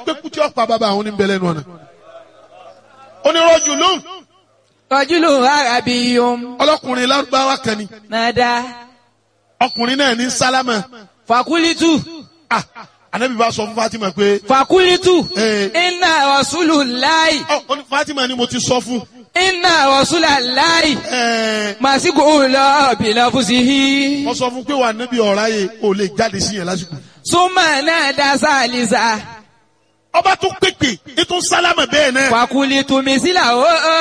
pé kú tí ó pa bàbá àwọn oníbẹ̀lẹ̀ nù ọ̀nà onírọ̀jù lóhùn rọ́júlù arábíyún ọlọ́kùnrin lárúbáwá kan ni nàdá ọkùnrin náà ní sálámà fàkúlítù ah anabi bá sọ fún Fatima pé fàkúlítù Eh. iná rọ̀súlù láì ọ ó ní Fatima ni mo ti sọ fún iná rọ̀súlà láì ẹ màsíkò lọ bìlà fúsìhí mo sọ fún pé wà níbi ọ̀rá yẹ ò lè jáde sí yẹn lásìkò súnmọ́ náà dá sálísà ọba tún pèpè ètò sálámà bẹ́ẹ̀ náà fàkúlítù mísílà ó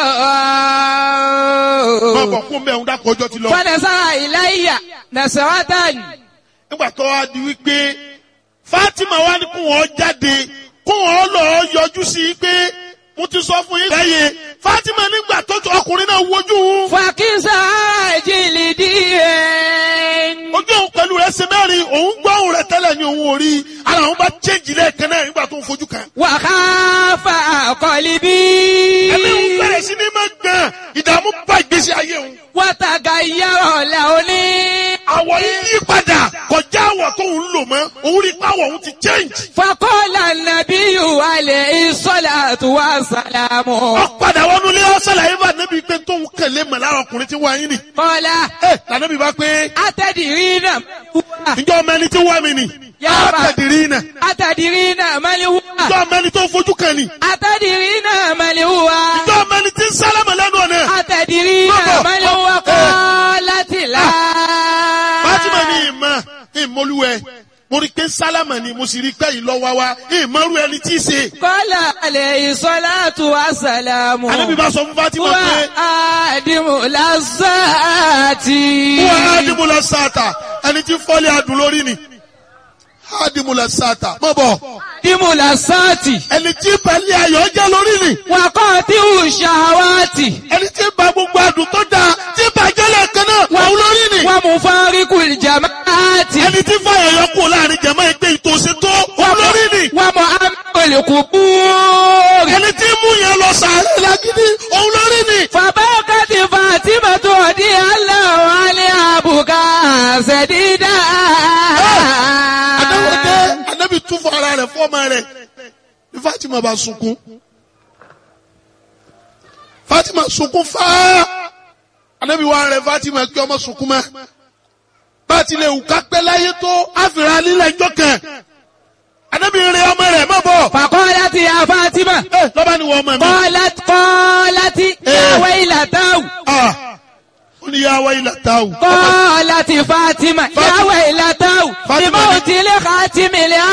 máa bọ̀ kún bẹ́ẹ̀ ń dákọ̀ ọjọ́ ti lọ fọ́nẹ́sára ìláyà nàṣẹ́wátàn nígbà tó wá di wípé Fatima wá ní kó wọn jáde kó wọn lọ yọjú sí i pé mo ti sọ fún yín lẹ́yẹ Fatima nígbà tó tó ọkùnrin náà wojú òun fàkísà jìlì díẹ̀. ojú òun pẹ̀lú rẹ̀ ṣe mẹ́rin òun gbọ́ òun rẹ̀ tẹ́lẹ̀ ní òun ò rí ara òun bá chéjì lẹ́ẹ̀kan náà nígbà tó ń fojú kan. wàhálà àkọlíbí. ẹ̀mí òun bẹ̀rẹ̀ sí ní máa gbọ̀n ìdààmú bá ìgbésí ayé òun. wàtàgà yàrá làóní. àwọ̀ yìí yí padà kọjá àwọ̀ tó ń lò mọ́ òun rí pàwọ̀ òun ti change. fakọ́lá nàbíyù alẹ́ ìsọ́lá tó wà sàlámù. ó padà wọnú ilé ọ̀sẹ̀ làyè bá níbi pé tóun kẹlẹ́ mọ̀ lára ọkùnrin tí wọ́n ayé nì. kọ́lá ẹ lànàbí bá pé atẹ́dìrí náà wúwa. ìjọ ọmọ ẹni tí wọ́n mi nì. Yàrá. àtẹ̀dìrí náà atẹ́dìrí náà mẹ́lẹ̀ wúwa. ìjọ ọmọ ẹni tó fojú kan nì. atẹ́dìrí náà mẹ́lẹ̀ wúwa. ìjọ ọmọ ẹni tí ń sálámà lẹ́nu ọ̀nà. atẹ́dìrí náà Bọ́bọ̀. mẹ́lẹ̀ wúwa kọ́ láti là. Fatima ní ìmọ̀ ìmọ̀lúwẹ̀ mo rí pé sálámà ni mo sì rí pé ìlọ́wà wa ìmọ̀rú ẹni tí í ṣe. kọ́lá alẹ́ ìsọ́lá tó wà sàlámù. Ànábì bá sọ fún Fatima wà pé á dìmú lásàtì. wọ́n á dìbò lọ sáàtà ẹni tí fọ́lé adùn lórí ni. Á dìbò lọ sáàtà mọ̀ bọ̀ dìmú lásàtì. ẹni tí pẹ̀lẹ́ ayọ̀ jẹ́ lórí ni. wà kọ́ tí ò ṣàwátì. ẹni tí ba gbogbo adùn tó dáa tí bàjẹ́ lẹ́ẹ̀kan náà wọ́n lórí ni. wà mú fáríkù jamaati. ẹni tí fàyọ̀ yọ kú láàrin jẹ̀mọ́ ẹgbẹ́ ìtòsí tó wọ́n lórí ni. wà mú amẹ́lẹ̀kù búrì. ẹni tí mú yẹn lọ sàárẹ̀ lágídí òun lórí ni. fàbákàtì Fatima tó di aláwọ̀ alẹ́ àbùkà ṣẹ̀dídà. Adáwọ̀dé Anábì tún fún ara rẹ̀ fọ́ọ̀mà rẹ̀ ní Fatima bá sunkún. Fatima sunkún fáá. Anábì wá rẹ̀ Fatima kí ọmọ sunkún mọ́. Bá a ti lè wù ká pẹ́ láyé tó àfìrà lílẹ̀ ẹjọ́ kẹ̀. Anábì rẹ̀ ọmọ rẹ̀ má bọ̀. fàkọ́láti ya Fatima. Ẹ lọ́ba ni wọ́n ọmọ mi. قالت قالت يا ويلتاه Ah! Ó ní yá wáyé làtàwù. قالت فاطمة يا فاطمة. ويلتاه فاطمة. بموت لخاتم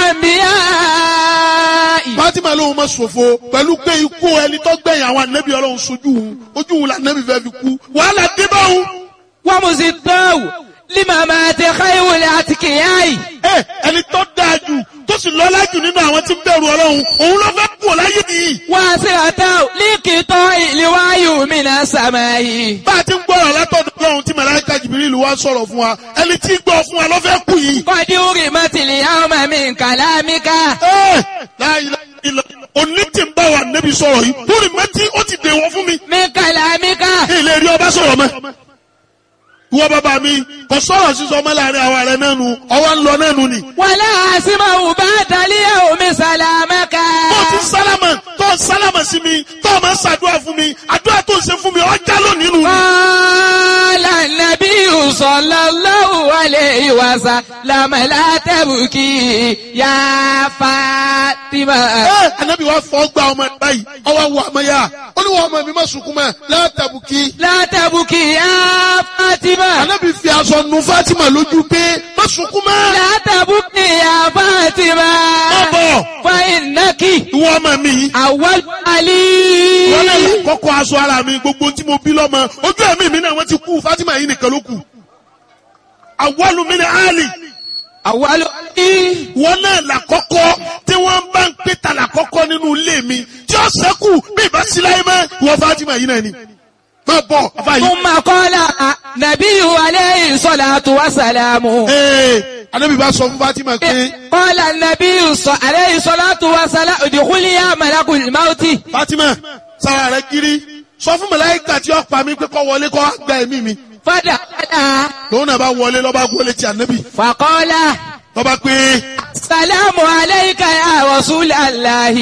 الأنبياء Fatima lóun ma ṣòfò pẹ̀lú pé ikú ẹni tó gbẹ̀yìn àwọn ànábì ọlọ́run sojú òun ojú òun làǹnábì fẹ́ fi kú wàhálà dé bá òun. ومزداه لممات خير الأتقياء Ẹ, ẹni tó dáa jù tó sì lọ́lá jù nínú àwọn tí ń bẹ̀rù ọlọ́run òun ló fẹ́ kú láyé nìyí. واسرته لقطاع الوحي من السماء bá a ti ń gbọ́rọ̀ látọ̀dọ̀ ọlọ́run tí màláíkà Jibril wá sọ̀rọ̀ fún wa ẹni tí ń gbọ́ fún wa ló fẹ́ kú yìí. قد أرمت اليوم من كلامك Ẹ, la ilaha illallah. òní tí ń bá wa nẹ́bi sọ̀rọ̀ yìí lórí mẹ́tí ó ti dèwọ̀ fún mi. من كلامك ilé rí ọba sọ̀rọ̀ mọ́. Ìwọ bàbá mi kò sọ̀rọ̀ sísọ ọmọ láàrin àwa rẹ̀ náà nu ọwọ́ ń lọ náà nu ni. ولا أسمع بعد اليوم سلامك Tó ti sálámà tó sálámà sí mi tó o máa ń ṣàdúrà fún mi àdúrà tó ń ṣe fún mi ọjà lónìí nu. قال النبي صلى الله عليه وسلم لا تبكي يا فاطمة Ẹ Ànábì wa fọ́ gba ọmọ ẹ̀ báyìí ọwọ́ wọ àmọ́ yá ó ní wọ́n ọmọ mi má sunkún mọ́ látàbùkì. لا تبكي يا فاطمة Ànábì fi aṣọ nu Fátímà lójú pé má sunkún mọ́. لا تبكي يا فاطمة Má bọ̀ فإنك ìwọ ọmọ mi yìí. أول علي wọ́n lè kọ́kọ́ aṣọ ara mi gbogbo tí mo bí lọ́mọ ojú ẹ̀mí mi náà wọ́n ti kú Fatima yìí nìkan ló kù. Awwalu min Ali أول علي wọ́n náà làkọ́kọ́ tí wọ́n bá ń pè ta làkọ́kọ́ nínú ilé mi tí ó sẹ́kù bí ìbá sí láyé mọ́ ìwọ Fatima yìí náà ni. Má bọ̀ afa yìí. ثم قال نبي عليه الصلاة والسلام Ee Anabi bá sọ fún Fatima pé قال النبي صلى عليه الصلاة والسلام ادخلي يا ملك الموت Fatima sára rẹ̀ kiri sọ fún màláíkà tí ó pa mí pé kó wọlé kó wá gba ẹ̀mí mi. فدخل Lòun náà bá wọlé lọ́ba wọlé ti Anabi فقال lọ́ba pé. السلام عليك يا رسول الله